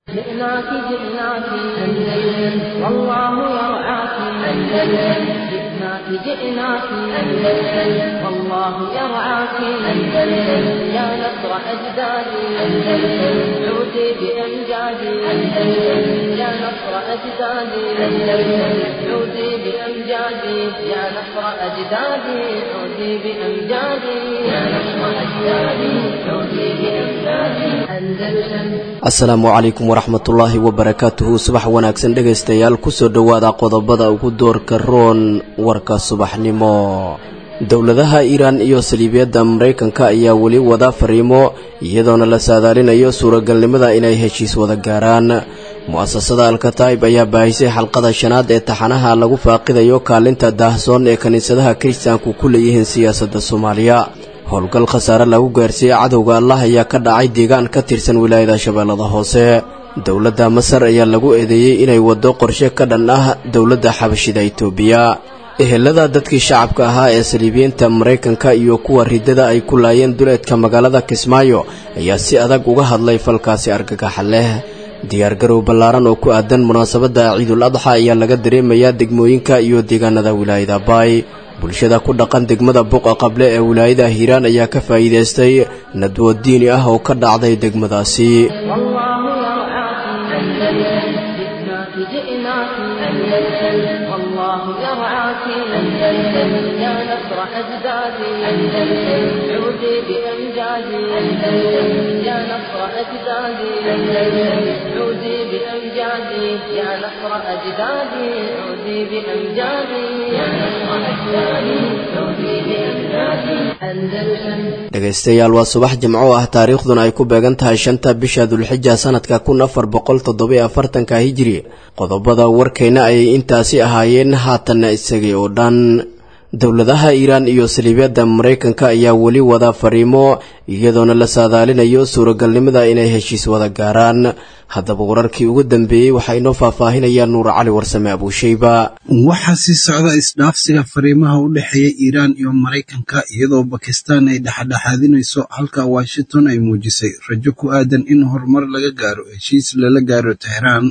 جئناك جئناك أندلس والله يرعاك أندلس جئناك جئناك أندلس والله يرعاك أندلس يا نصر أجدادي أندلس عودي بأمجادي أندلس يا نصر أجدادي أندلس عودي بأمجادي يا نصر أجدادي عودي بأمجادي يا نصر أجدادي عودي بأمجادي أندلس asalaamu calaykum waraxmatullaahi wabarakaatuhu subax wanaagsan dhegaystayaal kusoo dhowaada qodobada ugu doorka roon warka subaxnimo dowladaha iiraan iyo saliibiyadda maraykanka ayaa weli wada fariimo iyadoona la saadaalinayo suuragalnimada inay heshiis wada gaaraan mu'asasada alkataib ayaa baahisay xalqada shanaad ee taxanaha lagu faaqidayo kaalinta daahsoon ee kiniisadaha kiristaanku ku leeyihiin siyaasadda soomaaliya howlgal khasaare lagu gaarsiiyey cadowga allah ayaa ka dhacay deegaan ka tirsan wilaayada shabeellada hoose dowladda masar ayaa lagu eedeeyey inay waddo qorshe ka dhan ah dowladda xabashida itoobiya ehelada dadkii shacabka ahaa ee saliibiyiinta maraykanka iyo kuwa riddada ay ku laayeen duleedka magaalada kismaayo ayaa si adag uga hadlay falkaasi argagaxa leh diyaargarow ballaaran oo ku aadan munaasabadda ciidul adxa ayaa laga dareemayaa degmooyinka iyo deegaanada wilaayada baay bulshada ku dhaqan degmada buqa qable ee wilaayada hiiraan ayaa ka faa'iidaystay nadwo diini ah oo ka dhacday degmadaasi والله يرعاك أندلس جئناك جئناك أندلس والله يرعاك أندلس يا نصر أجدادي أندلس عودي بأمجادي أندلس يا نصر أجدادي أندلس عودي بأمجادي يا نصر أجدادي عودي بأمجادي يا نصر أجدادي عودي بأمجادي أندلس dhegaystayaal waa subax jimco ah taariikhduna ay ku beegan tahay shanta bisha dulxija sanadka kun afar boqol toddobiyo afartanka hijiri qodobada warkayna ayay intaasi ahaayeen haatanna isagay oo dhan dowladaha iiraan iyo saliibyadda maraykanka ayaa weli wada fariimo iyadoona la saadaalinayo suuragalnimada inay heshiis wada gaaraan haddaba wararkii ugu dambeeyey waxaa inoo faahfaahinaya nuur cali warsame abuusheyba waxaa sii socda isdhaafsiga fariimaha u dhexeeya iiraan iyo maraykanka iyadoo bakistaan ay dhexdhexaadinayso halka washington ay muujisay rajo ku aadan in horumar laga gaaro heshiis lala gaaro tehraan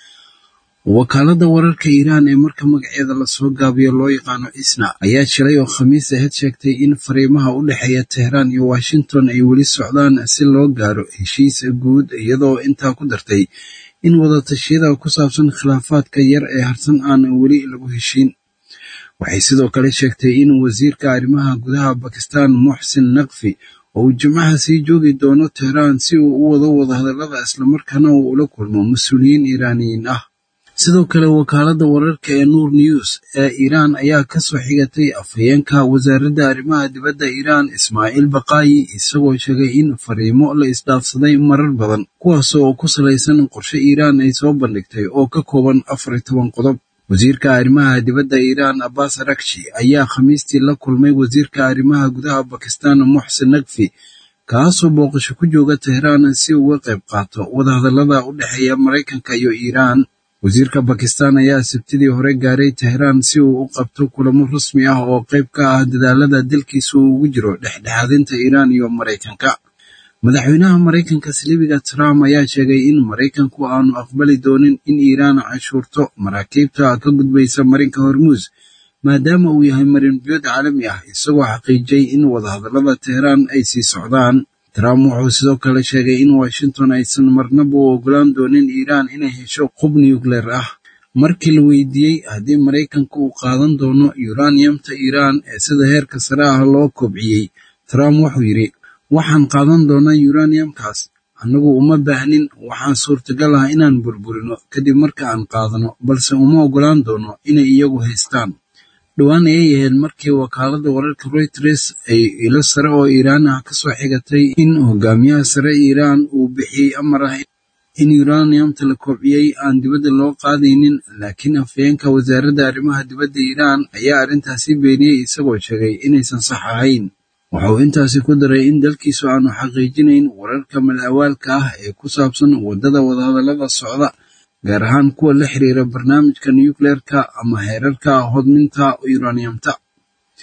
wakaaladda wararka iiraan ee marka magaceeda lasoo gaabiyo loo yaqaano isna ayaa shilay oo khamiis aheyd sheegtay in fariimaha u dhexeeya tehraan iyo washington ay weli socdaan si loo gaaro heshiis guud iyadoo intaa ku dartay in wadatashyada ku saabsan khilaafaadka yar ee harsan aan weli lagu heshiin waxay sidoo kale sheegtay in wasiirka arrimaha gudaha bakistan muxsin naqfi oo uu jimcaha sii joogi doono tehraan si uu u wado wadahadallada islamarkaana uu ula kulmo mas-uuliyiin iiraaniyiin ah sidoo kale wakaaladda wararka ee nuur news ee iiraan ayaa ka soo xigatay afhayeenka wasaaradda arrimaha dibadda iiraan ismaaciil baqaayi isagoo sheegay in fariimo la isdhaafsaday marar badan kuwaas oo ku salaysan qorshe iiraan ay soo bandhigtay oo ka kooban afar iyo toban qodob wasiirka arrimaha dibadda iiraan abbas arakshi ayaa khamiistii la kulmay wasiirka arrimaha gudaha bakistan muxsin naqfi kaasoo booqasho ku jooga tehraan si uga qayb qaato wadahadallada u dhexeeya maraykanka iyo iiraan wasiirka bakistan ayaa sabtidii hore gaaray tehraan si uu u qabto kulamo rasmi ah oo qayb ka ah dadaalada dalkiisa uu ugu jiro dhexdhexaadinta iiraan iyo maraykanka madaxweynaha maraykanka saliibiga trump ayaa sheegay in maraykanku aanu aqbali doonin in iiraan cashuurto maraakiibta ka gudbaysa marinka hormuus maadaama uu yahay marin biyood caalami ah isagoo xaqiijiyey in wadahadallada tehraan ay sii socdaan trump wuxuu sidoo kale sheegay in washington aysan marnaba u ogolaan doonin iiraan inay hesho qub nucleer ah markii la weydiiyey haddii maraykanka uu qaadan doono yuraniyamta iiraan ee sida heerka sare ah loo kobciyey trump wuxuu yidhi waxaan qaadan doonaa yuraniyamkaas annagu uma baahnin waxaan suurtagal ah inaan burburino kadib marka aan qaadano balse uma ogolaan doono inay iyagu haystaan dhowaan ayay ahayd markii wakaaladda wararka reuters ay ilo sare oo iiraan ah kasoo xigatay in hogaamiyaha sare iiraan uu bixiyey amar ah in yuraniyamta la kobciyey aan dibadda loo qaadaynin laakiin afhayeenka wasaaradda arrimaha dibadda iiraan ayaa arrintaasi beeniyey isagoo sheegay inaysan sax ahayn wuxuu intaasi ku daray in dalkiisu aanu xaqiijinayn wararka mal-awaalka ah ee ku saabsan waddada wadahadallada socda gaar ahaan kuwa la xiriira barnaamijka nucleerka ama heerarka hodminta uraniumta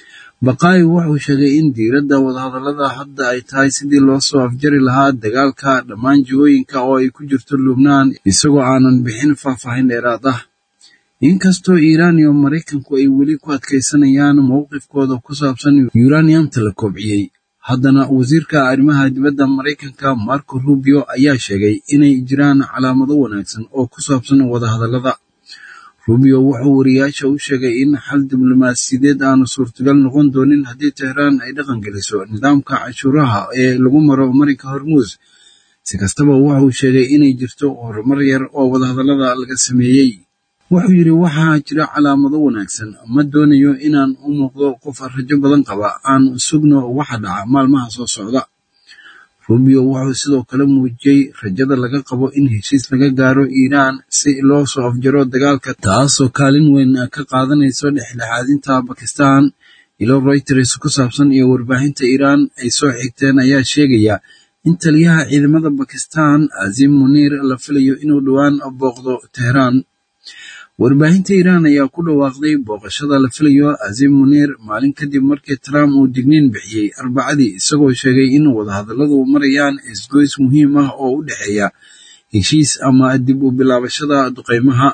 baqaayi wuxuu sheegay in diiradda wadahadallada hadda ay tahay sidii loo soo afjari lahaa dagaalka dhammaan jihooyinka oo ay ku jirto lubnaan isagoo aanan bixin faahfaahin dheeraad ah inkastoo iiraan iyo maraykanku ay weli ku adkaysanayaan mowqifkooda ku saabsan yuraniyamta la kobciyey haddana wasiirka arrimaha dibadda maraykanka marco rubio ayaa sheegay inay jiraan calaamado wanaagsan oo ku saabsan wadahadallada rubio wuxuu wariyaasha u sheegay in xal diblomaasiyadeed aanu suurtagal noqon doonin haddii tehraan ay dhaqan geliso nidaamka cashuuraha ee lagu maro marinka hormuus si kastaba wuxuu sheegay inay jirto horumar yar oo wadahadallada laga sameeyey wuxuu yidhi waxaa jira calaamado wanaagsan ma doonayo inaan u muuqdo qof rajo badan qaba aan sugno waxa dhaca maalmaha soo socda rubio wuxuu sidoo kale muujiyey rajada laga qabo in heshiis laga gaaro iiraan si loo soo afjaro dagaalka taasoo kaalin weyn ka qaadanayso dhexdhexaadinta bakistan ilo reuters ku saabsan iyo warbaahinta iiraan ay soo xigteen ayaa sheegaya in taliyaha ciidamada bakistan azim muniir la filayo inuu dhowaan booqdo tehraan warbaahinta iiraan ayaa ku dhawaaqday booqashada la filayo azim muniir maalin kadib markii trump uu digniin bixiyey arbacadii isagoo sheegay in wadahadalladu marayaan isgoys muhiim ah oo u dhexeeya heshiis ama dib u bilaabashada duqeymaha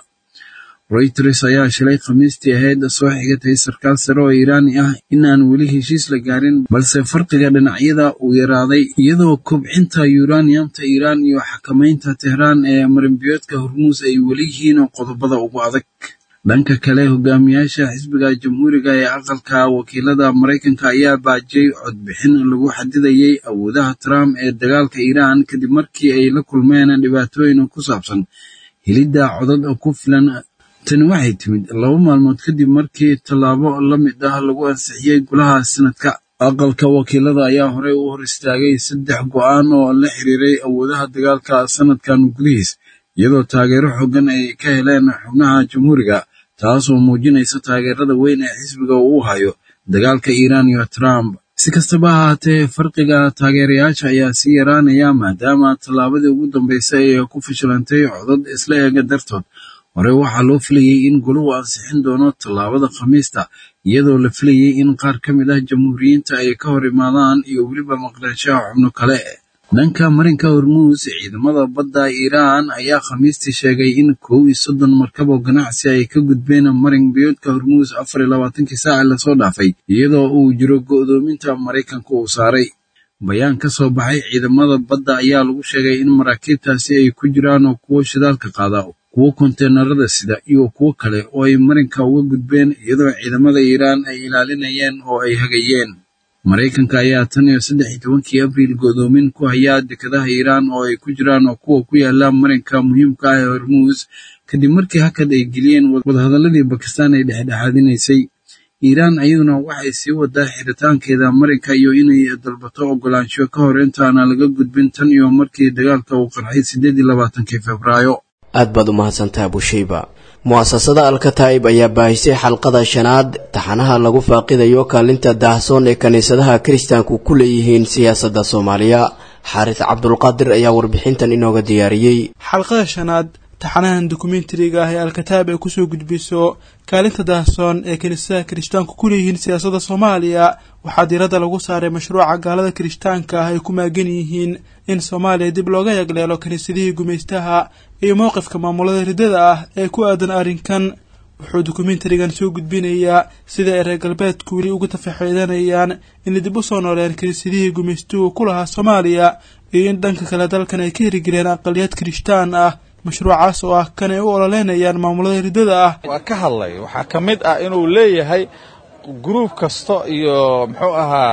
reuters ayaa shilay khamiistii ahayd soo xigatay sarkaal sare oo iiraani ah in aan weli heshiis la gaarin balse farqiga dhinacyada uu yaraaday iyadoo kobcinta yuraniyamta iiraan iyo xakamaynta tehraan ee marinbiyoodka hormuus ay weli yihiin qodobada ugu adag dhanka kale hogaamiyaasha xisbiga jamhuuriga ee aqalka wakiilada maraykanka ayaa baajiyey codbixin lagu xadidayay awoodaha trump ee dagaalka iiraan kadib markii ay la kulmeen dhibaatooyin ku saabsan helidda codad ku filan tani waxay timid laba maalmood kadib markii tallaabo la mid ah lagu ansixiyey golaha sanadka aqalka wakiilada ayaa horey u hor istaagay saddex go'aan oo la xiriiray awoodaha dagaalka sanadkan gudihiis iyadoo taageero xoogan ay ka heleen xubnaha jamhuuriga taasoo muujinaysa taageerada weyn ee xisbiga uu hayo dagaalka iiraan iyo trump si kastaba ahaatee farqiga taageerayaasha ayaa sii yaraanaya maadaama tallaabadii ugu dambeysay ay ku fashilantay codad isla eega dartood hore waxaa loo filayey in goluhu ansixin doono tallaabada khamiista iyadoo la filayey in qaar ka mid ah jamhuuriyiinta ay ka hor imaadaan iyo weliba maqnaanshaha xubno kale dhanka marinka hormuus ciidamada badda iiraan ayaa khamiistii sheegay in kow iyo soddon markab oo ganacsi ay ka gudbeen marin biyoodka hormuus afar iyo labaatankii saaci lasoo dhaafay iyadoo uu jiro go'doominta maraykanka uu saaray bayaan ka soo baxay ciidamada badda ayaa lagu sheegay in maraakiibtaasi ay ku jiraan oo kuwo shidaalka qaada kuwo konteenarada sida iyo kuwo kale oo ay marinka uga gudbeen iyadoo ciidamada iiraan ay ilaalinayeen oo ay hagayeen maraykanka ayaa tan iyo saddex iyo tobankii abriil go'doomin ku hayaa dekadaha iiraan oo ay ku jiraan oo kuwa ku yaala marinka muhiimka ah ee hormuus kadib markii hakad ay geliyeen wadahadalladii bakistaan ay dhexdhexaadinaysay iiraan iyaduna waxay sii wadaa xiritaankeeda marinka iyo inay dalbato ogolaansho ka hor intaana laga gudbin tan iyo markii dagaalka uu qarxay siddeed iyo labaatankii febraayo aad baad u mahadsantaha bushayba mu'asasada alkataa'ib ayaa baahisay xalqada shanaad taxanaha lagu faaqidayo kaalinta daahsoon ee kiniisadaha kiristaanku ku leeyihiin siyaasadda soomaaliya xaaris cabdulqaadir ayaa warbixintan inooga diyaariyey xalqada shanaad taxanahan dokumentariga ah ee alkataa'ib ay kusoo gudbiso kaalinta daahsoon ee kiniisadaha kirishtaanku ku leeyihiin siyaasadda soomaaliya waxaa diiradda lagu saaray mashruuca gaalada kirishtaanka ah ay ku maagan yihiin in soomaaliya dib looga yagleelo kiniisadihii gumaystaha iyo mowqifka maamulada riddada ah ee ku aadan arrinkan wuxuu dokumentarigan soo gudbinayaa sida ay reer galbeedku weli uga tafaxeedanayaan inay dib u soo nooleen kiniisadihii gumaystuhu ku lahaa soomaaliya iyo in dhanka kale dalkan ay ka herigeleen aqaliyad kirishtaan ah mashruucaas oo ah kan ay u ololeynayaan maamulada riddada ah waa ka hadlay waxaa ka mid ah inuu leeyahay gruub kasta iyo muxuu ahaa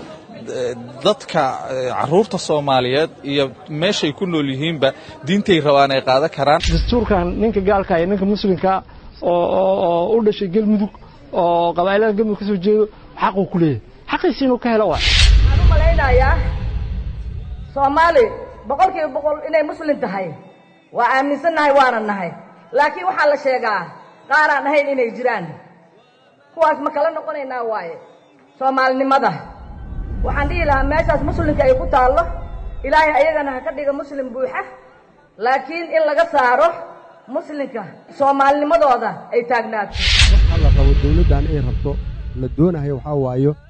dadka caruurta soomaaliyeed iyo meeshay ku nool yihiinba diintay rabaan ay qaadan karaan dastuurkan ninka gaalka iyo ninka muslimka oo u dhashay galmudug oo qabaa'ilada galmudug ka soo jeedo xaquu ku leeyahay xaqiisi inuu ka helo waa waxaan u malaynayaa soomaali boqol kiiba boqol inay muslim tahay waa aaminsannahay waana nahay laakiin waxaa la sheegaa qaaraan ahayn inay jiraan kuwaas ma kala noqonaynaa waaye soomaalinimada waxaan dhihi lahaa meeshaas muslimka ay ku taallo ilaahay ayagana ha ka dhiga muslim buuxa laakiin in laga saaro muslimka soomaalinimadooda ay taagnaato waxa la rabo dawladdan ay rabto la doonayo waxaa waayo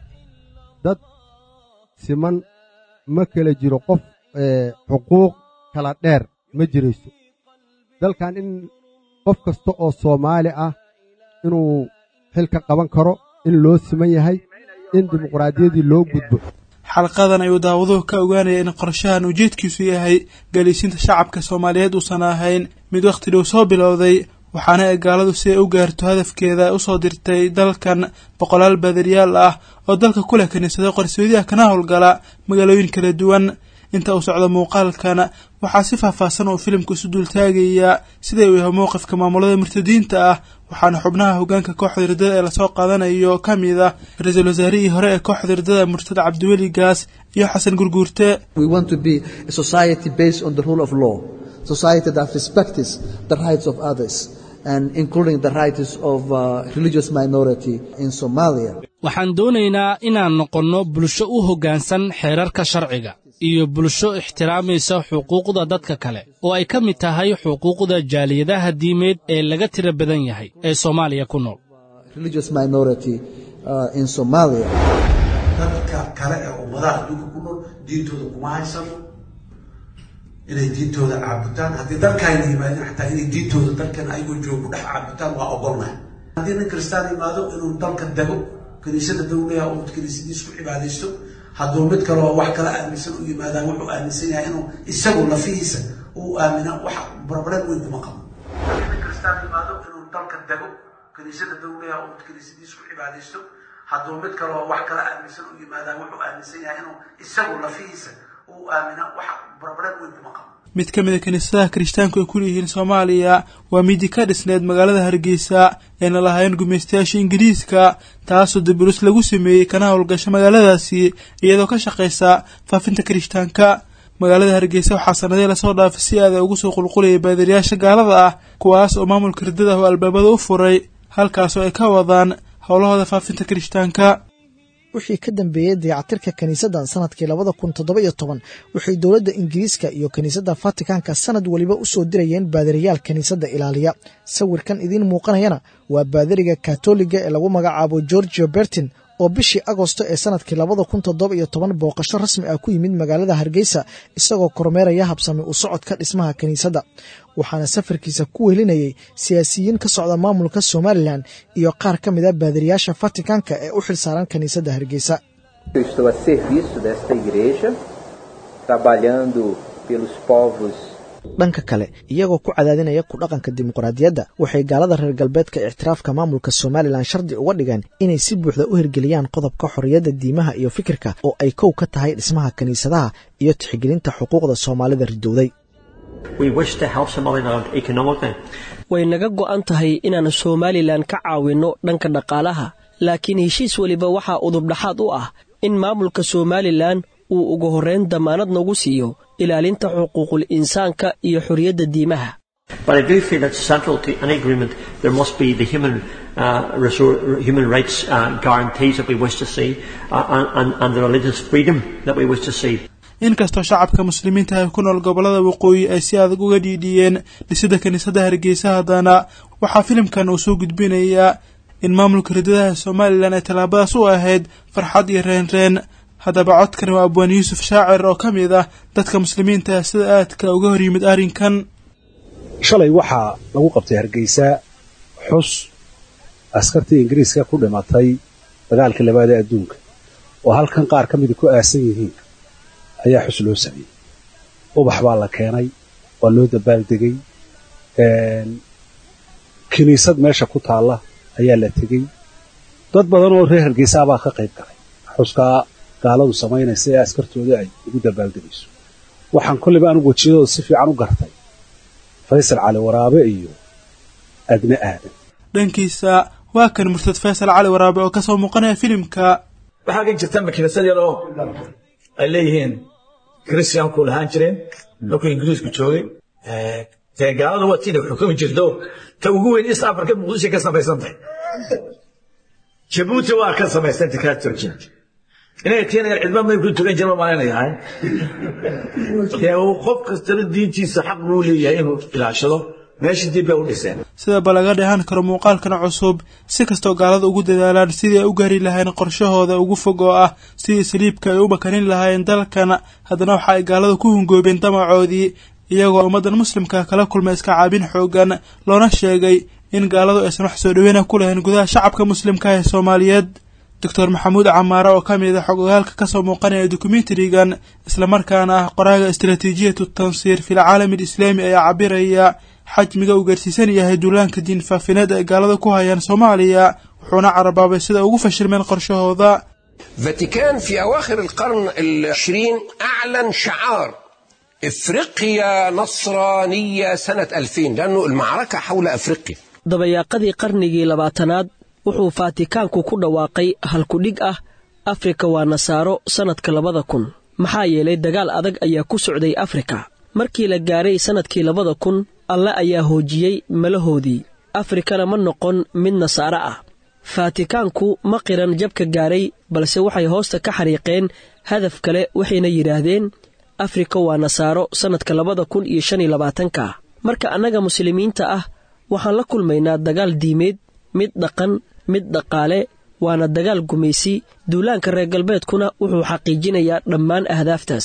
dad siman ma kala jiro qof xuquuq kala dheer ma jirayso dalkan in qof kasta oo soomaali ah inuu xil ka qaban karo in loo siman yahay in dimuqraadiyaddii loo gudbo xalqadan ayuu daawaduhu ka ogaanaya in qorshahan ujeedkiisu yahay galiisinta shacabka soomaaliyeed uusan ahayn mid wakhti dhow soo bilowday waxaana ay gaaladu si ay u gaarto hadafkeeda u soo dirtay dalkan boqolaal baadariyaal ah oo dalka ku leh kiniisado qarsoodiyaha kana howlgala magaalooyin kala duwan inta uu socdo muuqaalkan waxaa si faahfaahsan uu filimku isu duultaagayaa sida uu yahay mowqifka maamulada murtadiinta ah waxaana xubnaha hoggaanka kooxda hirdada ee lasoo qaadanayo ka mid ah ra-iisul wasaarihii hore ee kooxda hirdada murtada cabdiweli gaas iyo xasan gurguurte society that respects the rights of others and including the rights of uh, religious minority in Somalia. waxaan doonaynaa inaan noqonno bulsho u hoggaansan xeerarka sharciga iyo bulsho ixtiraamaysa xuquuqda dadka kale oo ay ka mid tahay xuquuqda jaaliyadaha diimeed ee laga tira badan yahay ee soomaaliya ku nool religious minority uh, in Somalia. dadka kale ee ummadaha adduunka ku nool diintooda kuma haysano inay diintooda caabutaan haddii dalkaayna yimaadeen xataa inay diintooda dalkan ayagoo joogo ku dhex caabutaan waa ogolnahay haddii nin kristaan yimaado inuu dalka dego kiniisada dowlaha oo kiniisadiis ku cibaadaysto hadduu mid kaleo wax kala aaminsan u yimaadaan wuxuu aaminsan yahay inuu isagu lafihiisa uu aamina wax barbareed weyn kuma qabo haddii nin kristaan yimaado inuu dalka dego kiniisada dowlaha oo kiniisadiis ku cibaadaysto hadduu mid kaleo wax kala aaminsan u yimaadaan wuxuu aaminsan yahay inuu isagu lafihiisa uu aamina wax barbareed weyn kuma qabo mid ka mid a kiniisadaha kirishtaanku ay ku leeyihiin soomaaliya waa midii ka dhisneed magaalada hargeysa eena lahayn gumaystayaasha ingiriiska taasoo dabulis lagu sameeyey kana howlgasha magaaladaasi iyadoo ka shaqaysa faafinta kirishtaanka magaalada hargeysa waxaa sanadii lasoo dhaafay si aada ugu soo qulqulayay baadiriyaasha gaalada ah kuwaas oo maamulka hirdada oo albaabada u furay halkaasoo ay ka wadaan howlahooda faafinta kirishtaanka wixii ka dambeeyey dayacatirka kiniisaddan sanadkii labada kun toddoba iyo toban waxay dowladda ingiriiska iyo kiniisadda fatikanka sanad weliba u soo dirayeen baadariyaal kiniisadda ilaaliya sawirkan idiin muuqanayana waa baadariga katoliga ee lagu magacaabo georgio bertin oo bishii agosto ee sanadkii labada kun toddoba iyo toban booqasho rasmi ah ku yimid magaalada hargeysa isagoo kormeeraya habsami u socodka dhismaha kiniisadda waxaana safarkiisa ku welinayay siyaasiyiin ka socda maamulka somalilan iyo qaar ka mid a baadiriyaasha fatikanka ee u xilsaaran kiniisadda hargeysa estou a serviço desta igreja, trabalhando pelos povos dhanka kale iyagoo ku cadaadinaya ku dhaqanka dimuqraadiyadda waxay gaalada reer galbeedka ictiraafka maamulka somalilan shardi uga dhigeen inay si buuxda u hirgeliyaan qodobka xorriyadda diimaha iyo fikirka oo ay kow ka tahay dhismaha kiniisadaha iyo tixgelinta xuquuqda soomaalida ridowday way naga go'an tahay inaan somalilan ka caawinno dhanka dhaqaalaha laakiin heshiis weliba waxaa udubdhaxaad u ah in maamulka somalilan uu ugu horrayn damaanad nagu siiyo ilaalinta xuquuqul insaanka iyo xorriyadda diimaha But I do feel that central to any agreement there must be the human, uh, resor- human rights uh, guarantees that we wish to see uh, and, and the religious freedom that we wish to see. inkastoo shacabka muslimiinta ah ku nool gobollada waqooyi ay si adag uga dhiidhiyeen dhisidda kiniisadda hargeysa haddana waxaa filimkan uu soo gudbinayaa in maamulka ridadaha somalilan ay tallaabadaas u ahayd farxad iyo reenreen haddaba codkan waa abwaan yuusuf shaacir oo ka mid ah dadka muslimiinta ah sida aadka uga hor yimid arrinkan shalay waxaa lagu qabtay hargeysa xus askartii ingiriiska ku dhimatay dagaalkii labaad ee adduunka oo halkan qaar ka mida ku aasan yihiin ayaa xus loo sameeyey ubax baa la keenay waa loo dabaaldegay kiniisad meesha ku taalla ayaa la tegey dad badan oo reer hargeysa baa ka qayb galay xuskaa gaaladu samaynaysa ee askartooda ay ugu dabaaldegayso waxaan kolliba anigu wejiyadooda si fiican u gartay faysal cali waraabe iyo adne aadan dhankiisa waa kan murtad faysal cali waraabe oo kasoo muuqanaya filimka waxaa ka jirta makiinasad yar oo ay leeyihiin kristiyaanku lahaan jireen markuu ingiriisku joogay dee gaalada waa tiina xukumi jirto ta ugu weyn east africa muqdisho ka samaysan tahay jabuuti waa ka samaysanta kaa turkiya inay tiina yar cidma may ku tukan jirma malaynayahay dee uu qof kastana diintiisa xaq buu leeyahay inuu ilaashado meeshii dib bay u dhiseen sidaba laga dheehan karo muuqaalkan cusub si kastoo gaalada ugu dadaalaan sidii ay u gaari lahayn qorshahooda ugu fog oo ah sidii saliibka ay u makanin lahaayeen dalkan haddana waxa ay gaalada ku hungoobeen damacoodii iyagoo ummaddan muslimka kala kulmay iska caabin xoogan loona sheegay in gaaladu aysan wax soo dhaweyna ku lahayn gudaha shacabka muslimka ee soomaaliyeed doctor maxamuud camaare oo ka mid a xogogaalka kasoo muuqanaya dokumentarigan islamarkaana ah qoraaga istaraatiijiyatu tansiir fil caalami alislaami ayaa cabiraya xajmiga uu gaarsiisan yahay duulaanka diin faafineed ay gaalada ku hayaan soomaaliya wuxuuna carabaabay sida ugu fashilmeen qorshahooda فاتيكان في أواخر القرن العشرين أعلن شعار إفريقيا نصرانية سنة 2000 لأنه المعركة حول أفريقيا dabayaaqadii qarnigii labaatanaad wuxuu faatikaanku ku dhawaaqay halkudhig ah afrika waa nasaaro sannadka labada kun maxaa yeelay dagaal adag ayaa ku socday afrika markii la gaaray sannadkii labada kun alle ayaa hoojiyey malahoodii afrikana ma noqon mid nasaaro ah faatikaanku ma qiran jabka gaaray balse waxay hoosta ka xariiqeen hadaf kale waxayna yidhaahdeen afrika waa nasaaro sannadka labada kun iyo shan iyo labaatanka marka annaga muslimiinta ah waxaan la kulmaynaa dagaal diimeed mid dhaqan mid dhaqaale waana dagaal gumaysi duulaanka reer galbeedkuna wuxuu xaqiijinayaa dhammaan ahdaaftaas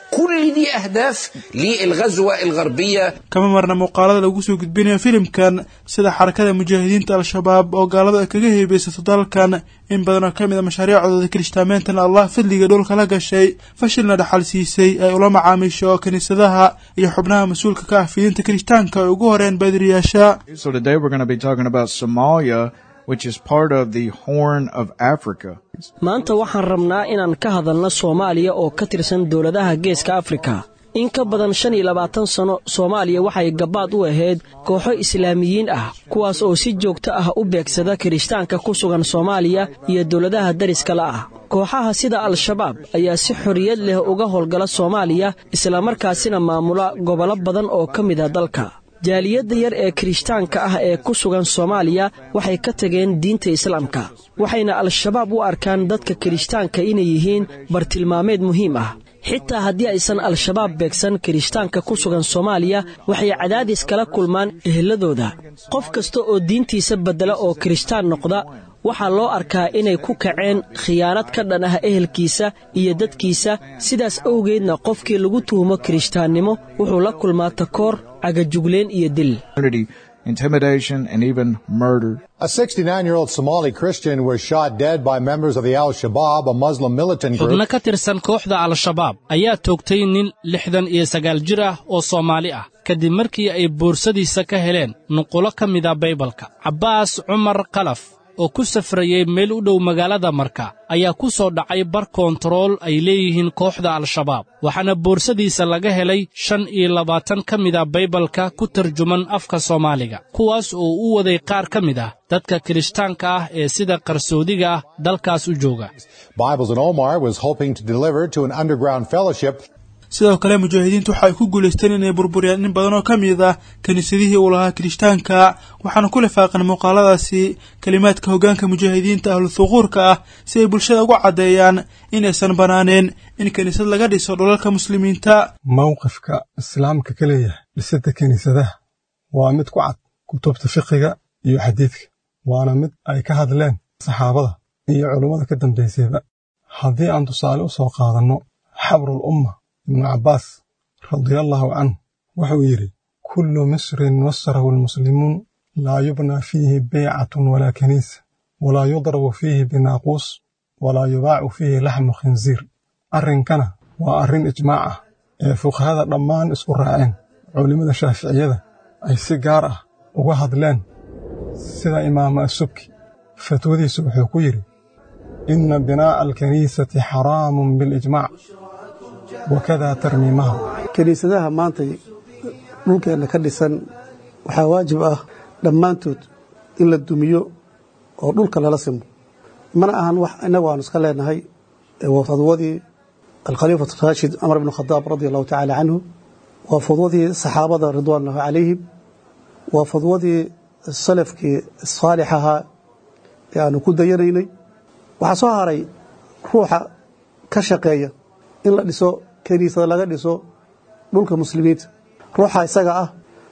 كل دي أهداف للغزوة الغربية kama marna muuqaalada lagu soo gudbinayo filimkan sida xarakada mujaahidiinta al-shabaab oo gaaladu ay kaga heebeysato dalkan in badan oo ka mid a mashaariicdooda kirishtaameentan allah fadliga dhulka la gashay fashilna dhaxal siisay ay ula macaamiisho kiniisadaha iyo xubnaha mas-uulka ka ah fidinta kirishtaanka ay ugu horeen baadiriyaasha So today we're going to be talking about Somalia, which is part of the Horn of Africa. maanta waxaan rabnaa inaan ka hadalno soomaaliya oo ka tirsan dowladaha geeska afrika in ka badan shan iyo labaatan sanno soomaaliya waxay gabbaad u ahayd kooxo islaamiyiin ah kuwaas oo si joogto ah u beegsada kirishtaanka ku sugan soomaaliya iyo dowladaha dariskala ah kooxaha sida al-shabaab ayaa si xorriyad leh uga howlgala soomaaliya islamarkaasina maamula gobollo badan oo ka mid a dalka jaaliyadda yar ee kirishtaanka ah ee ku sugan soomaaliya waxay ka tageen diinta islaamka waxayna al-shabaab u arkaan dadka kirishtaanka inay yihiin bartilmaameed muhiim ah xitaa haddii aysan al-shabaab beegsan kirishtaanka ku sugan soomaaliya waxay cadaadis kala kulmaan eheladooda qof kasta oo diintiisa beddela oo kirishtaan noqda waxaa loo arkaa inay ku kaceen khiyaanad ka dhan ah ehelkiisa iyo dadkiisa sidaas awgeedna qofkii lagu tuhumo kirishtaannimo wuxuu la kulmaa takoor cagajugleen iyo dil Intimidation and even murder. A 69 year old Somali Christian was shot dead by members of the Al Shabaab, a Muslim militant xubno group. ka tirsan kooxda al-shabaab ayaa toogtay nin lixdan iyo sagaal jir ah oo soomaali ah kadib markii ay boorsadiisa ka heleen nuqulo ka mida baybalka cabbaas cumar kalaf oo ku safrayey meel u dhow magaalada marka ayaa ku soo dhacay bar koontarool ay leeyihiin kooxda al-shabaab waxaana boorsadiisa laga helay shan iyo labaatan ka mida baybalka ku tarjuman afka soomaaliga kuwaas oo u waday qaar ka mid ah dadka kirishtaanka ah ee sida qarsoodiga ah dalkaas u jooga Bibles in Omar was hoping to deliver to an underground fellowship sidoo kale mujaahidiintu waxay ku guulaysteen inay burburiyaan in badan oo ka mid ah kiniisadihii uu lahaa kirishtaanka waxaana ku lifaaqan muuqaaladaasi kelimaadka hoggaanka mujaahidiinta ahlu thuquurka ah si ay bulshada ugu caddeeyaan in aysan bannaaneen in kiniisad laga dhiso dhulalka muslimiinta mowqifka islaamka ka leeyahay dhisidda kiniisadaha waa mid ku cad kutubta fiqiga iyo xadiidka waana mid ay ka hadleen saxaabada iyo culummada ka dambaysayba haddii aan tusaale u soo qaadanno xabrul umma ibnu cabbaas radiallaahu canh wuxuu yidhi kullu misrin nasarahu almuslimuun laa yubnaa fiihi beycatun walaa kiniisa walaa yudrabu fiihi binaaquus walaa yubaacu fiihi laxmu khinsiir arrinkana waa arrin ijmaac ah ee fuqahada dhammaan isku raaceen culimmada shaaficiyada ay si gaar ah uga hadleen sida imaama asubki fatwadiisu wuxuu ku yidhi inna binaa'a alkaniisati xaraamun bilijmaac wakadaa tarmiimaha kiniisadaha maanta dhulkeenna ka dhisan waxaa waajib ah dhammaantood in la dumiyo oo dhulka lala simo mana ahan wax innagu aanu iska leenahay waa fadwadii alkhaliifatu raashid cumar ibnu khadaab radi allahu tacaala canhu waa fadwadii saxaabada ridwaanullahu calayhim waa fadwadii salafkii saalix ahaa ee aanu ku dayanaynay waxaa soo haray ruuxa ka shaqeeya in la dhiso kiniisada laga dhiso dhulka muslimiinta ruuxa isaga ah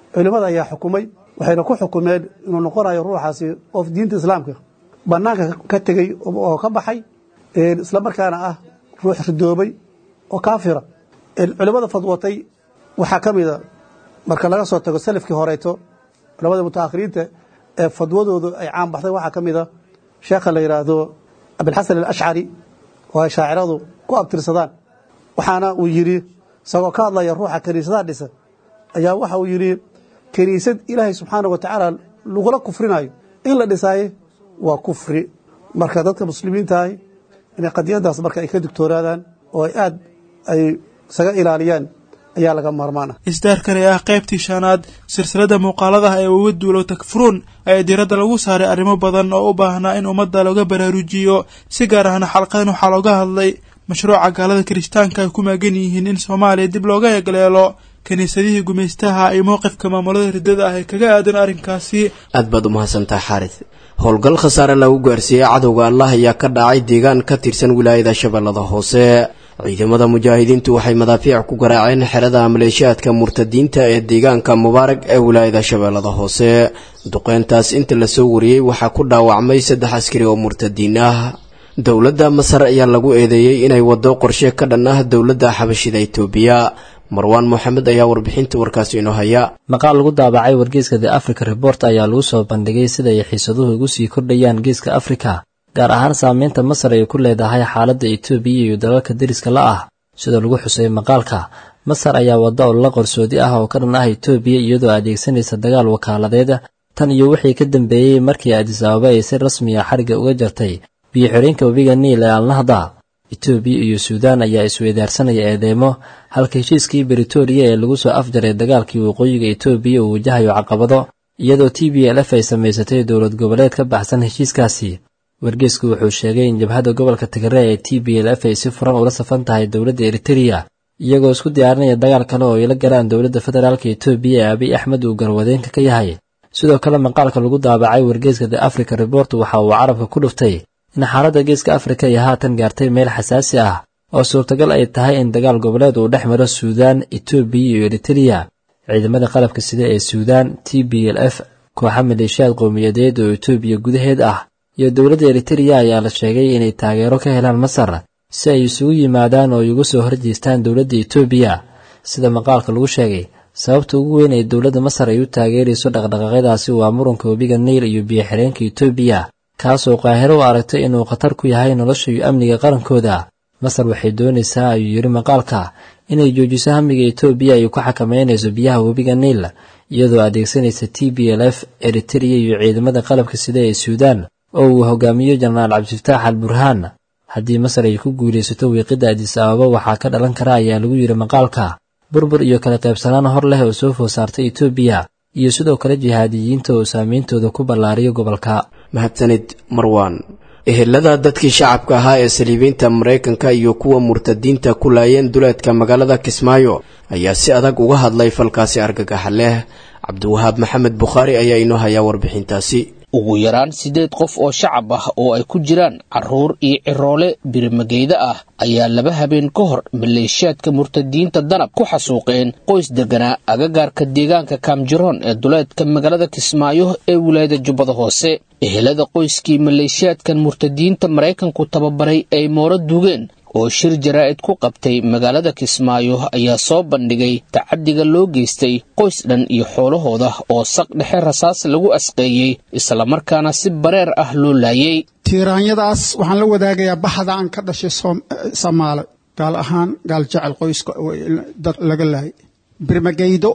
culimmada ayaa xukumay waxayna ku xukumeen inuu noqonayo ruuxaasi qof diinta islaamka bannaanka ka tegey oo ka baxay isla markaana ah ruux ridoobay oo kaafira culimmada fadwatay waxaa ka mida marka laga soo tago salafkii horeyto culamada mutaakhiriinta ee fadwadoodu ay caan baxday waxaa ka mida sheekha la yidhaahdo abilxasan alashcari oo ay shaaciradu ku abtirsadaan waxaana uu yidhi isagoo ka hadlaya ruuxa kiniisadaha dhisa ayaa waxa uu yidhi kiniisad ilaahay subxaana wa tacaala lagula kufrinayo in la dhisaaye waa kufri marka dadka muslimiintaah inay qadiyadaas marka ay ka digtoonaadaan oo ay aad ay isaga ilaaliyaan ayaa laga maarmaan ah isdaarkani ah qaybtii shanaad silsilada muuqaaladaha ee uga duulow takfuruun ayaa diiradda lagu saaray arrimo badan oo u baahnaa in ummadda looga baraarujiyo si gaar ahna xalqadan waxaa looga hadlay mashruuca gaalada kirishtaanka ay ku maagan yihiin in soomaaliya dib looga egleelo kiniisadihii gumaystaha iyo mowqifka maamulada riddada ah ee kaga aadan arrinkaasi aad baad u mahadsantaha xaarid howlgal khasaare lagu gaarsiiyey cadowga allah ayaa ka dhacay deegaan ka tirsan wilaayada shabeellada hoose ciidamada mujaahidiintu waxay madaafiic ku garaaceen xerada maleeshiyaadka murtadiinta ee deegaanka mubaarag ee wilaayada shabeellada hoose duqeyntaas inta lasoo wariyey waxaa ku dhaawacmay saddex askari oo murtadiin ah dowladda masar ayaa lagu eedeeyey inay waddo qorshe ka dhan ah dowladda xabashida itoobiya marwaan moxamed ayaa warbixinta warkaasi inoo haya maqaal lagu daabacay wargeyska the africa report ayaa lagu soo bandhigay sida ay xiisaduhu ugu sii kordhayaan geeska afrika gaar ahaan saameynta masar ay ku leedahay xaaladda etoobiya iyo dalalka deriska la ah sida lagu xusay maqaalka masar ayaa wadda olala qarsoodi ah oo ka dhan ah etoobiya iyadoo adeegsanaysa dagaal wakaaladeed tan iyo wixii ka dambeeyey markii adis ababa ay si rasmi ah xarigga uga jartay biyo xireenka webiga niil ee alnahda etoobiya iyo suudaan ayaa isweydaarsanaya eedeemo halka heshiiskii britoria ee lagu soo afjaray dagaalkii waqooyiga etoobiya uu wajahayo caqabado iyadoo t b l f ay samaysatay dowlad goboleed ka baxsan heshiiskaasi wargeysku wuxuu sheegay in jabhadda gobolka tigre ee t b l f ay si furan ula safan tahay dowladda eritereya iyagoo isku diyaarinaya dagaal kale oo ay la galaan dowladda federaalka etoobiya ee abiy axmed uu garwadeenka ka yahay sidoo kale maqaalka lagu daabacay wargeyska the africa report waxa uu carabka ku dhuftay in xaaladda geeska afrika ay haatan gaartay meel xasaasi ah oo suurtagal ay tahay in dagaal goboleed uu dhex maro suudaan etoobiya iyo eritereya ciidamada qalabka sida ee suudaan t b l f kooxa maleeshiyaad qowmiyadeed oo etoobiya gudaheed ah iyo dowladda eritereya ayaa la sheegay inay taageero ka helaan masar si ay isugu yimaadaan oo ay uga soo horjeestaan dowladda etoobiya sida maqaalka lagu sheegay sababta ugu weyn ee dowladda masar ay u taageerayso dhaqdhaqaaqyadaasi waa muranka webiga niil iyo biyo-xireenka etoobiya kaasoo qaahiro u aragtay inuu khatar ku yahay nolosha iyo amniga qarankooda masar waxay doonaysaa ayuu yidhi maqaalka inay joojiso hamiga etoobiya ay ku xakameynayso biyaha webiga niil iyadoo adeegsanaysa t b l f eritereya iyo ciidamada qalabka sida ee suudaan oo uu hogaamiyo jenaraal cabdifataax al burhaan haddii masar ay ku guulaysato wiiqidda adis ababa waxaa ka dhalan kara ayaa lagu yidhi maqaalka burbur iyo kala qaybsanaan hor leh oo soo food saartay etoobiya iyo sidoo kale jihaadiyiinta oo saameyntooda ku ballaariyo gobolka mahadsanid marwan ehelada dadkii shacabka ahaa ee saliibiinta maraykanka iyo kuwa murtadiinta ku laayeen duleedka magaalada kismaayo ayaa si adag uga hadlay falkaasi argagaxa leh cabdiwahaab maxamed bukhaari ayaa inoo hayaa warbixintaasi ugu yaraan siddeed qof oo shacab ah oo ay ku jiraan carruur iyo ciroole birimageyda ah ayaa laba habeen ka hor maleeshiyaadka murtadiinta danab ku xasuuqeen qoys deganaa agagaarka deegaanka kaamjiroon ee duleedka magaalada kismaayo ee wilaayada jubbada hoose ehelada qoyskii maleeshiyaadkan murtadiinta maraykanku tababaray ay mooro dugeen oo shir jaraa'id ku qabtay magaalada kismaayo ayaa soo bandhigay tacaddiga loo geystay qoys dhan iyo xoolahooda oo saq dhexe rasaas lagu asqeeyey islamarkaana si bareer ah loo laayey tiiraanyadaas waxaan la wadaagayaa baxda aan ka dhashay soomaale gaal ahaan gaal jecel qoyska dad laga laayay birmageydo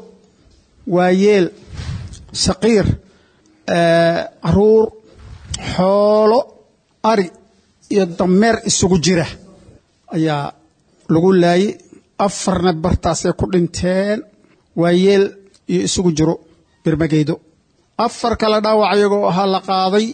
waayeel saqiir caruur xoolo ari iyo dameer isugu jira ayaa lagu laayay afarna bartaasay ku dhinteen waayeel iyo isugu jiro birmageydo afar kale dhaawac iyagoo ahaa la qaaday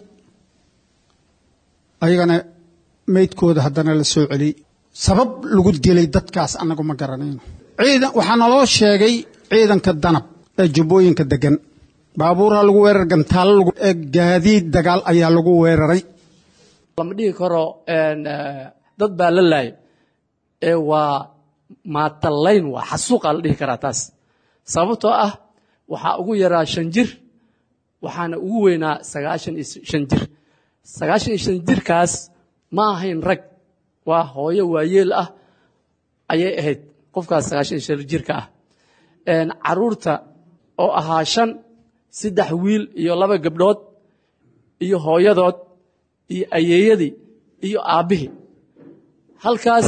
ayagana meydkooda haddana la soo celiyey sabab lagu dilay dadkaas annagu ma garanayno ciidan waxaa naloo sheegay ciidanka danab ee jubbooyinka degan baabuurha lagu weerar gantaalo lagu gaadiid dagaal ayaa lagu weeraray lama dhihi karo dad baa la laayay ee waa maatalayn waa xasuuqaa la dhihi karaa taas sababtoo ah waxaa ugu yaraa shan jir waxaana ugu weynaa sagaashan iyo shan jir sagaashan iyo shan jirkaas ma ahayn rag waa hooyo waayeel ah ayay ahayd qofkaas sagaashan iyo shan jirka ah caruurta oo ahaa shan saddex wiil iyo laba gabdhood iyo hooyadood iyo ayeeyadii iyo aabbihii halkaas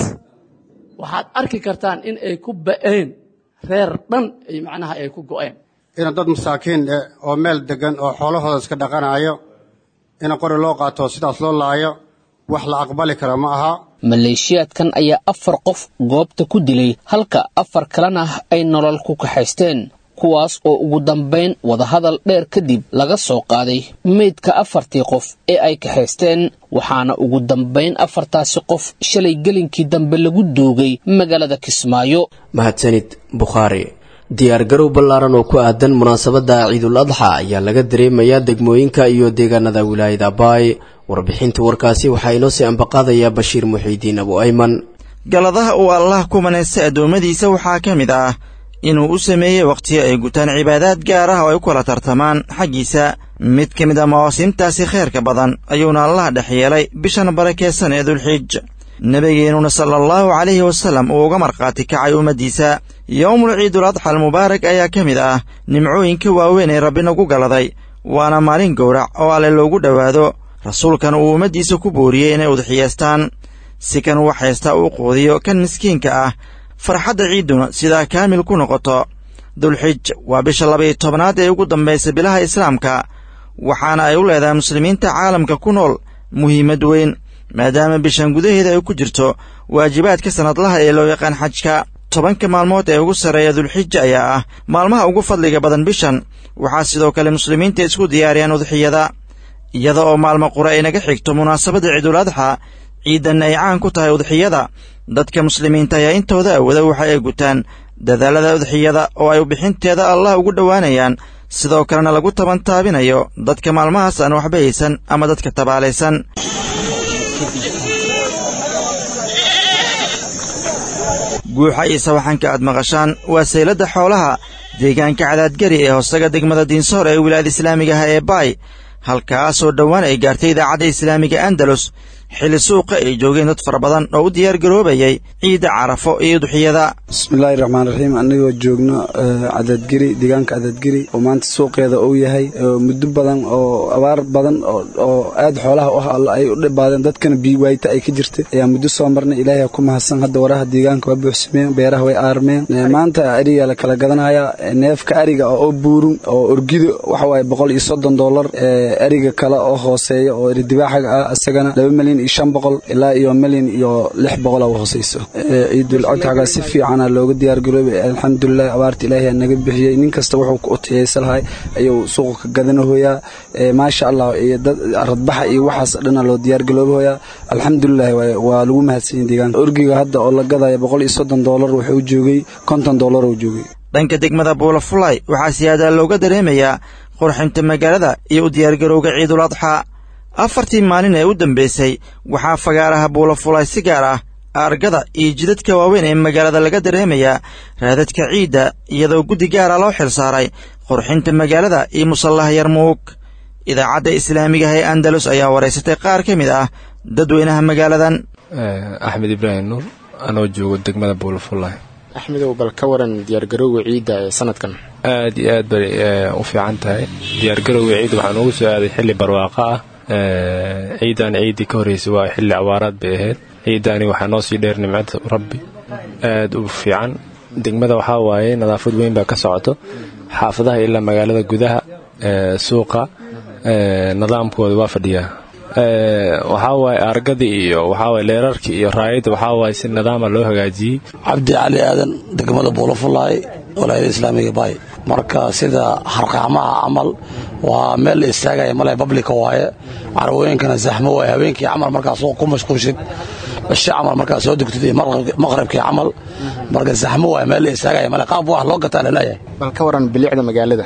waxaad arki kartaan in ay ku ba'een reer dhan ay macnaha ay ku go'een ina dad masaakiin eh oo meel deggan oo xoolahooda iska dhaqanayo ina qori loo qaato sidaas loo laayo wax la aqbali kara ma aha maleeshiyaadkan ayaa afar qof goobta ku dilay halka afar kalena ay nolol ku kaxaysteen kuwaas oo ugu dambayn wadahadal dheer kadib laga soo qaaday meydka afartii qof ee ay kaxaysteen waxaana ugu dambayn afartaasi qof shalay gelinkii dambe lagu duugay magaalada kismaayo mahadsanid bukhaari diyaargarow ballaaran oo ku aadan munaasabadda ciidul adxa ayaa laga dareemayaa degmooyinka iyo deegaanada wilaayada baay warbixinta warkaasi waxaa inoo sii ambaqaadayaa bashiir muxiidiin abu ayman galadaha uu allah ku manaystay addoommadiisa waxaa ka mid ah inuu u sameeyey wakhtiyo ay gutaan cibaadaad gaar ah oo ay u kala tartamaan xaggiisa mid ka mid a mawaasimtaasi khayrka badan ayuuna allah dhex yeelay bishan barakeysan ee dulxiij nebigeennuna sala allahu calayhi wasallam uu uga markhaati kacay ummaddiisa yowmul ciidul adxa almubaarak ayaa ka mid ah nimcooyinka waaweyn ee rabbi nagu galaday waana maalin gowrac oo alle loogu dhowaado rasuulkan uu ummaddiisa ku booriyey inay udxiyeestaan si kan wax haysta uu quudiyo kan miskiinka ah farxadda ciidduna sidaa kaamil ku noqoto dulxij waa bisha labaiyo tobnaad ee ugu dambaysa bilaha islaamka waxaana ay u leedahay muslimiinta caalamka ku nool muhiimad weyn maadaama bishan gudaheeda ay ku jirto waajibaadka sannadlaha ee loo yaqaan xajka tobanka maalmood ee ugu sarreeya dulxija ayaa ah maalmaha ugu fadliga badan bishan waxaa sidoo kale muslimiinta isku diyaariyaan udxiyada iyada oo maalmo qura ay naga xigto munaasabadda ciidul adxa ciidanna ay caan ku tahay udxiyada dadka muslimiinta ayaa intooda awooda waxa ay gutaan dadaalada udxiyada oo ay bixinteeda allah ugu dhowaanayaan sidoo kalena lagu tabantaabinayo dadka maalmahaas aan waxba haysan ama dadka tabaalaysan guuxa iyo sawaxanka aad maqashaan waa sayladda xoolaha deegaanka cadaadgari ee hoostaga degmada diinsoor ee wilaayada islaamiga ah ee baay halkaasoo dhowaan ay gaartay idaacadda islaamiga andalus xilli suuqa ay joogeen dad fara badan oo u diyaar garoobayay ciidda carafo iyo duxiyada bismillaahi raxmaan raxiim anigoo joogno cadaadgeri deegaanka cadaadgeri oo maanta suuqeeda uu yahay muddo badan oo abaar badan oo aad xoolaha u ah ay u dhibaadeen dadkana biiwaayta ay ka jirtay ayaa muddo soo marnay ilaahay ku mahadsan hadda waraha deegaanka waa buuxsameen beeraha way aarmeen maanta ariga la kala gadanaya neefka ariga oo buurun oo orgido waxa waaye boqol iyo soddon dollar ariga kale oo hooseeya oo eridibaaxaga ah isagana laba milyan iyo shan boqol ilaa iyo milyan iyo lix boqol oo hooseyso ciidul codxaga si fiicana looga diyaar garoobay alxamdulilah abaarta ilaahay naga bixiyey nin kasta wuxuu ku utiyeysa lahay ayuu suuqa ka gadanahoyaa maasha allah iyo dad radbaxa iyo waxaas dhana loo diyaar galoobahoyaa alxamdulilah waa lagu mahadsanyahay deegaanka orgiga hadda oo la gadaya boqol iyo soddon dollar wuxuu joogay konton dollar uu joogay dhanka degmada buulafulay waxaa siyaadaa looga dareemayaa qurxinta magaalada iyo u diyaargarowga ciidul adxa afartii maalin ee u dambaysay waxaa fagaaraha buulafulay si gaar ah aargada iyo jidadka waaweyn ee magaalada laga dareemayaa raadadka ciidda iyadoo guddi gaara loo xil saaray qurxinta magaalada iyo musallaha yarmuug idaacadda islaamiga ah ee andalus ayaa waraysatay qaar ka mid ah dadweynaha magaaladan axmed ibraahim nuur anoo joogo degmada buulafulay axmedow bal ka waran diyaargarowga ciidda ee sanadkan aad iyo aad bay u fiican tahay diyaargarowga ciidda waxaa noogu soo aaday xilli barwaaqo ah ciidan ciiddii ka horreysay waa xilli awaaraad bay ahayd ciiddaani waxaa noo sii dheer nimcada rabbi aad u fiican degmada waxaa waaye nadaafad weyn baa ka socoto xaafadaha ilaa magaalada gudaha suuqa nidaamkooda waa fadhiyaa waxaa waaye argadii iyo waxaawaye leerarkii iyo raayadda waxaa waaye si nidaama loo hagaajiyey cabdi cali aadan degmada buulafulaay walaayada islaamiga baay marka sida harqaamaha camal waa meel la istaagaya male bablika waaye carwooyinkana zaxmo waaye habeenkii camal markaas ku mashquulshid bashe camal markaas soo dugtid iyo maqribkii camal marka zaxmo waaye meel la istaagaya male qaab wax loo gataa laleeyahay bal ka waran bilicda magaalada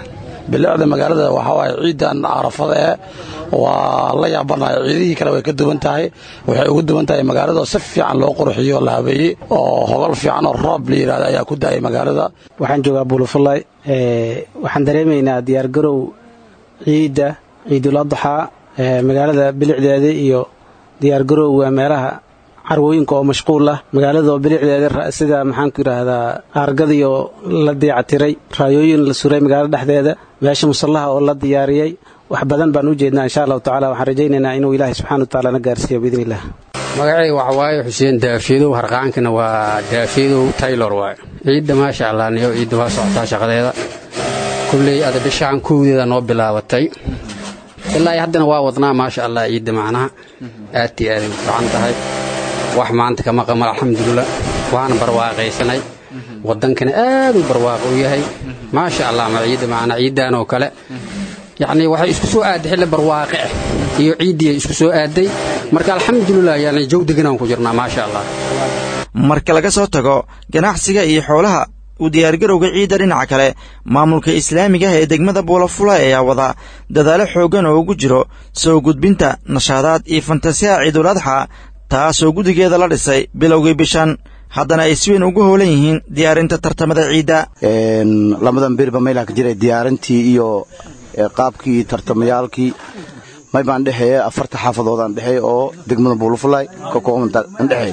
bilicda magaalada waxaa waaye ciidan carafada ee waa la yaabanayo ciidihii kale way ka duwan tahay waxay ugu duwan tahay magaalada oo si fiican loo qurxiyo la habeeyey oo hogol fiican oo roob la yidhahda ayaa ku daayay magaalada waxaan joogaa buulafulay waxaan dareemaynaa diyaargarow ciidda ciidul adxaa magaalada bilicdeeda iyo diyaargarowga meelaha carwooyinka oo mashquul ah magaalada oo bilicdeeda sida maxaanku yidhaahdaa aargadiyo la dayactiray raayooyin la suray magaalada dhexdeeda meesha musallaha oo la diyaariyey wax badan baan u jeednaa insha allahu tacala waxaan rajaynaynaa inuu ilaahay subxana wa tacaala na gaarsiiyo biidni illah magacayga waxa waaye xuseen daafiyadow harqaankana waa daafiyadow taylor waaye ciidda maasha allah niyo ciidda waa socotaa shaqadeeda kulley ada bishaan kowdeeda noo bilaabatay ilaa haddana waa wadnaa maasha allah ciidda macnaha aad iyo aaday u fiican tahay wax maanta kama qamal alxamdulilah waana barwaaqaysanay waddankana aad u barwaaqo u yahay maasha allah ma ciidda macnaa ciiddan oo kale yacnii waxay isku soo aadday xilli barwaaqe ah iyo ciiddii isku soo aadday marka alxamdulilah yani jawdiganaan ku jirnaa maasha allah marka laga soo tago ganacsiga iyo xoolaha u diyaargarowga ciidda dhinaca kale maamulka islaamiga ah ee degmada buulafula ayaa wada dadaalo xooggan oo ugu jiro soo gudbinta nashaadaad iyo fantasiyaha ciidul adxa taasoo guddigeeda la dhisay bilowgii bishan haddana ay si weyn ugu howlan yihiin diyaarinta tartamada ciidda lamadan beriba maylaha ka jiray diyaarintii iyo qaabkii tartamayaalkii may baan dhexeeye afarta xaafadoodaan dhexeey oo degmada buulafulay ka koobanta andhexeey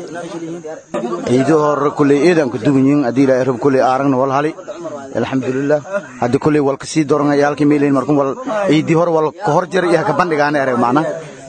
ciido hore kulley eedaan ka duwan yihiin haddii ilaahay rab kulley aaragna wal hali alxamdulilah haddii kulley wal kasii doran yaalkii meelayn markun wal ciidii hore wal ka hor jira iyo ka bandhigaana ereg macna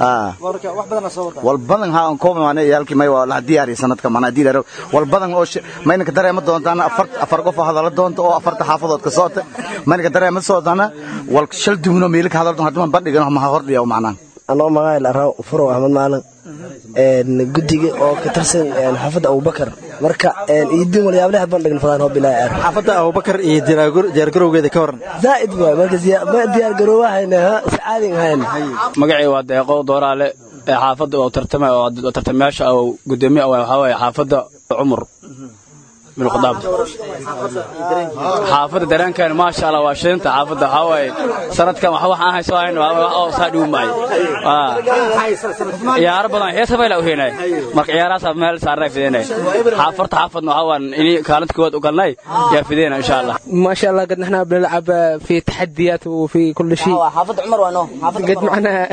wal badan ha aan kooba maana yaalkii may waa la diyaariya sanadka macna haddii ilaahay wal badan oo mayna ka dareema doontaan afar afar qof oo hadala doonta oo afarta xaafadood ka soota mayna ka dareema soodaana wal shal duwno meelo ka hadal doon haddii bandhigan ma hordhiya macna anoo magaca la raaw furow axmed maalin guddiga oo ka tirsan xaafadda abubakar marka iidin walyaableha bandhign fadaan hoo bilaa aar xaafadda abubakar iyo diyaargarowgeeda ka waran zaa'id waay marka diyaargaroowahayna si caadin hayn magacay waa deeqow dooraale ee xaafadda oo tartamay oo tartamayaasha oo gudoomiye waxaa waaye xaafadda cumar bin khadaab xaafadda dareenkeena maasha allah waa shilinta xaafadda waxaa waaye sanadkan wax waxaan hayso hayn oo saa dhigu macay ciyaaro badan heesa fayla u heenay marka ciyaarahaas meel saarnay fideenay xaafarta xaafadna waxaa waan inii kaalinta koowaad u galnay yaa fideena insha allah ما شاء الله قد نحن بنلعب في تحديات وفي كل شيء حافظ عمر وانو قد معنا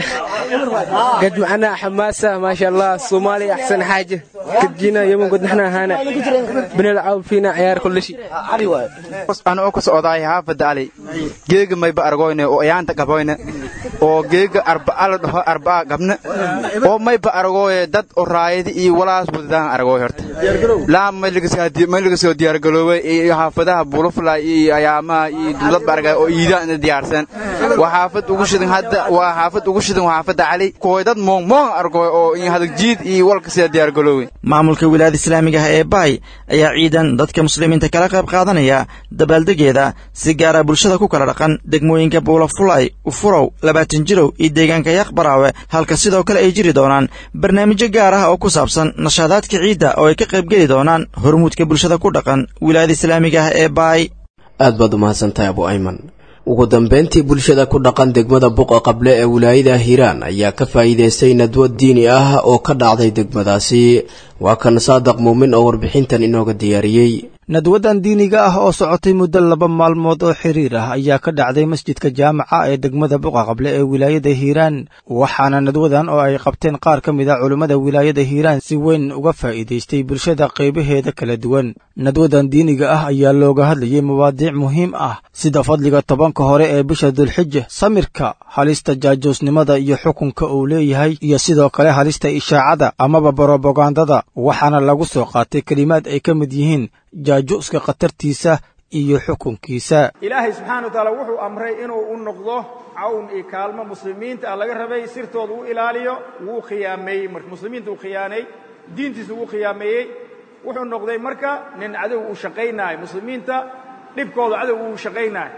قد معنا حماسة ما شاء الله الصومالي أحسن حاجة قد جينا يوم قد نحن هنا بنلعب فينا عيار كل شيء aan oo ku socdaay xaafadda ali geega mayba argoyne oo ayaanta qaboyne oo geega arba'a la dhaho arba'a gabne oo mayba argoye dad oo raayadi iyo walaas wadadaan argoy horta laa maylagasoo diyaargaloobay iyo xaafadaha bulufla iyo ayaamaha iyo dowladba argay oo iidaan diyaarsan waa xaafad ugu shidan hadda waa xaafad ugu shidan waa xaafadda cali kooy dad moong moong argoy oo iyo hadagjiid iyo walka sida diyaargaloobay maamulka wilaayada islaamiga ah ee baay ayaa ciidan dadka muslimiinta kala qayb qaadanaya dabaaldegeeda si gaara bulshada ku kala dhaqan degmooyinka buulafulay ufurow labaatan jirow iyo deegaanka yaqbaraawe halka sidoo kale ay jiri doonaan barnaamijyo gaar ah oo ku saabsan nashaadaadka ciidda oo ay ka qaybgeli doonaan hormuudka bulshada ku dhaqan wilaayada islaamiga ah ee baay aad baad umahadsantahay abu ayman ugu dambeyntii bulshada ku dhaqan degmada buqa qable ee wilaayada hiiraan ayaa ka faa'iidaystay nadwad diini ah oo ka dhacday degmadaasi waa kan saadaq muumin oo warbixintan inooga diyaariyey nadwadan diiniga ah oo socotay muddo laba maalmood oo xiriir ah ayaa ka dhacday masjidka jaamaca ee degmada buqa qable ee wilaayada hiiraan waxaana nadwadan oo ay qabteen qaar ka mid a culummada wilaayada hiiraan si weyn uga faa'iidaystay bulshada qaybaheeda kala duwan nadwadan diiniga ah ayaa looga hadlayay mawaadiic muhiim ah sida fadliga tobanka hore ee bisha dulxija samirka halista jaajoosnimada iyo xukunka uu leeyahay iyo sidoo kale halista ishaacada amaba borobagandada waxaana lagu soo qaatay kelimaad ay ka mid yihiin jaajuuska khatartiisa iyo xukunkiisa ilaahay subxaana wa tacaala wuxuu amray inuu u noqdo cawn iyo kaalmo muslimiinta ah laga rabay sirtooda u ilaaliyo wuu khiyaameeyey marka muslimiinta uu khiyaanay diintiisa wuu khiyaameeyey wuxuu noqday marka nin cadow uu shaqaynaayo muslimiinta dhibkooda cadow uu shaqaynaayo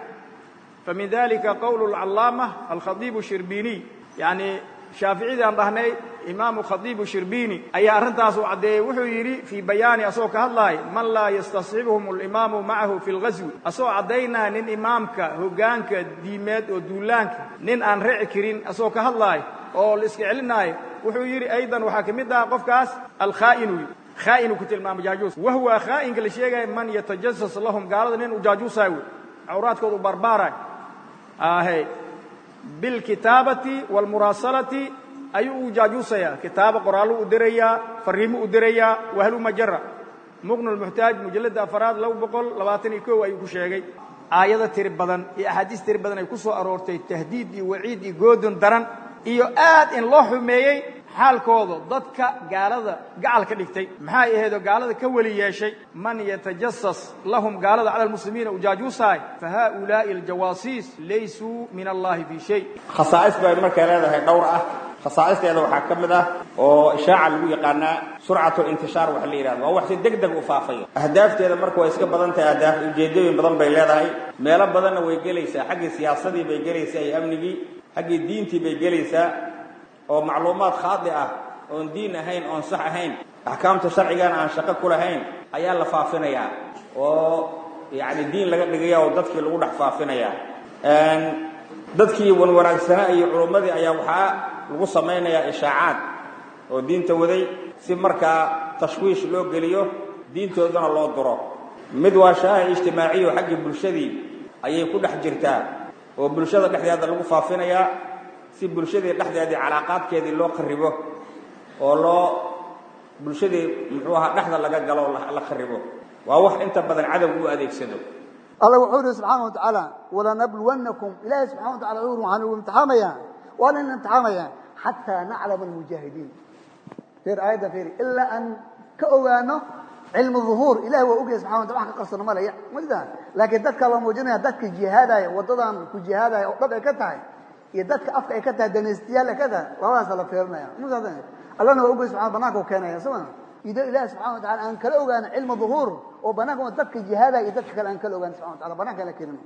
famin dalika qowlu alcallaama alkhadiibu shirbiiniy yacni shaaficiyadii aan dhahnay imaamu khadiibu shirbiini ayaa arrintaas u caddeeyey wuxuu yidhi fii bayaani asagoo ka hadlaay man laa yastasxibhum alimaamu macahu fi lghaswi asagoo caddaynaa nin imaamka hoggaanka diimeed oo duulaanka nin aan reci karin asagoo ka hadlaay oo la iska celinaayo wuxuu yidhi aydan waxaa ka mid ah qofkaas alkhaa'inu khaa'inu ku tilmaamay jaajuus wahuwa khaa'inka la sheegaya man yatajasas lahum gaalada nin uu jaajuusaay wey cawraadkooda u barbaaraay ahe bilkitaabati waalmuraasalati ayuu u jaajuusayaa kitaabo qoraallo u dirayaa fariimo u dirayaa wahluma jara muqnu lmuxtaaj mujalladda afaraad laba boqol labaatan iyo kow ayuu ku sheegay aayado tiri badan iyo axaadiis tiri badan ay ku soo aroortay tahdiid iyo waciid iyo goodon daran iyo aad in loo xumeeyey xaalkooda dadka gaalada gacal ka dhigtay maxay ahaydoo gaalada ka weli yeeshay man yatajasas lahum gaalada cala almuslimiina ujaajuusahay fa haa'ulaa'i aljawaasiis laysuu min allahi fii shay khasaa'is bay markay leedahay dhowr ah khasaa'isteeda waxaa ka mid ah oo ishaaca lagu yaqaanaa surcatu intishaar wax la yidhahdo waa wax si deg deg u faafayo ahdaafteeda marka way iska badan tahay ahdaaf ujeeddooyin badan bay leedahay meelo badanna way gelaysaa xaggii siyaasadii bay gelaysaa iyo amnigii xaggii diintii bay gelaysaa oo macluumaad khaadi ah oon diin ahayn oon sax ahayn axkaamta sharcigana aan shaqo ku lahayn ayaa la faafinayaa oo yacni diin laga dhigaya oo dadkii lagu dhex faafinayaa dadkii wanwanaagsanaa iyo culummadii ayaa waxaa lagu samaynayaa ishaacaad oo diinta waday si markaa tashwiish loo geliyo diintoodana loo duro mid waa shaaha ijtimaaciyo xaggii bulshadii ayay ku dhex jirtaa oo bulshada dhexdeeda lagu faafinayaa si bulshadii dhexdeedii calaaqaadkeedii loo kharibo oo loo bulshadii muxuu ahaa dhexda laga galo la kharibo waa wax inta badan cadow u adeegsado alla wuxuu yidhi subxaana wa tacaala walanabluwannakum ilaahay subxana wa tacala wuxuu waxaan ugu imtixaamayaa waa nin imtixaamaya xataa naclama almujaahidiin fiir aayadda fiiri ilaa aan ka ogaano cilmu duhuur ilahi waa ogyahay subxana wa tala wax ka qarsano ma le majda laakiin dadka la muujinaya dadka jihaadaya waddadan ku jihaadaya oo dhab ay ka tahay iyo dadka afka ay ka tahay danaystiyaal ay ka tahay labadaasa la fiirinaya allana waa ogyahay subxana banaanka u keenaya soma ido ilahi subxana wa tacala aan kala ogaano cilmu duhuur oo banaanka dadka jihaadaya iyo dadka kale aan kala ogaano subxana wa tacala banaanka la keenino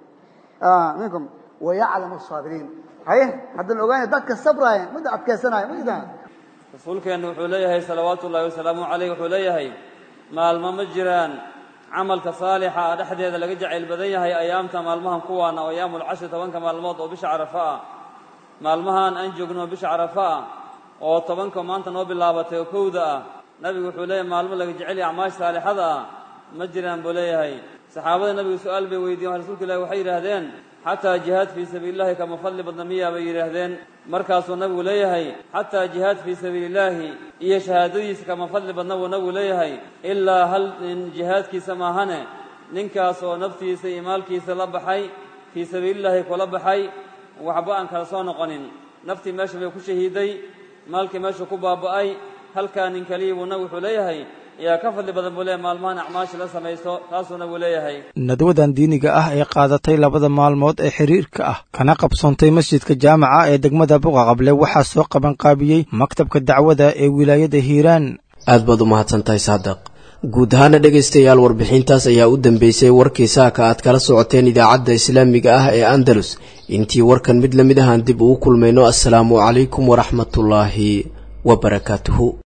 minkum wayaclamu asaabiriin haye haddaan ogaanay dadka sabraya midda adkaysanaya majda rasuulkeennu wuxuu leeyahay salawaatu ullahi wasalaamu calayh wuxuu leeyahay maalmo ma jiraan camalka saalixa ah dhexdeeda laga jacayl badan yahay ayaamta maalmahan kuwaana oo ayaamulcashri tobanka maalmood oo bisha carafa ah maalmahan aan joogno bisha carafa ah oo tobanka maanta noo bilaabatay oo kowda ah nabigu wuxuu leeyahay maalmo laga jecel yahay acmaash saalixada ah ma jiraan buu leeyahay saxaabada nabigu su-aal bay weydiyen rasuulka ilahi waxay yidhaahdeen xataa jihaad fii sabiili illahi kama fadli badna miyaa bay yidhaahdeen markaasuu nabigu leeyahay xataa jihaad fii sabiili illaahi iyo shahaadadiisa kama fadli badna buu nabigu leeyahay ilaa hal nin jihaadkiisa maahane ninkaas oo naftiisa iyo maalkiisa la baxay fii sabiilillaahi kula baxay waxba aan kala soo noqonin naftii meesha bay ku shahiiday maalkii meesha ku baaba'ay halkaa nin keliya buu nabigu wuxuu leeyahay ayaa ka fadli badan buu leeyahay maalmahan acmaasha la samaysto taasuu nabigu leeyahay nadwadan diiniga ah ee qaadatay labada maalmood ee xiriirka ah kana qabsoontay masjidka jaamaca ee degmada buqaqable waxaa soo qabanqaabiyey maktabka dacwada ee wilaayada hiiraan aad baad u mahadsantahay saadaq guud ahaana dhegaystayaal warbixintaas ayaa u dambeysay warkii saaka aad kala socoteen idaacadda islaamiga ah ee andalus intii warkan mid la mid ahaan dib ugu kulmayno assalaamu calaykum waraxmatullaahi wa barakaatuhu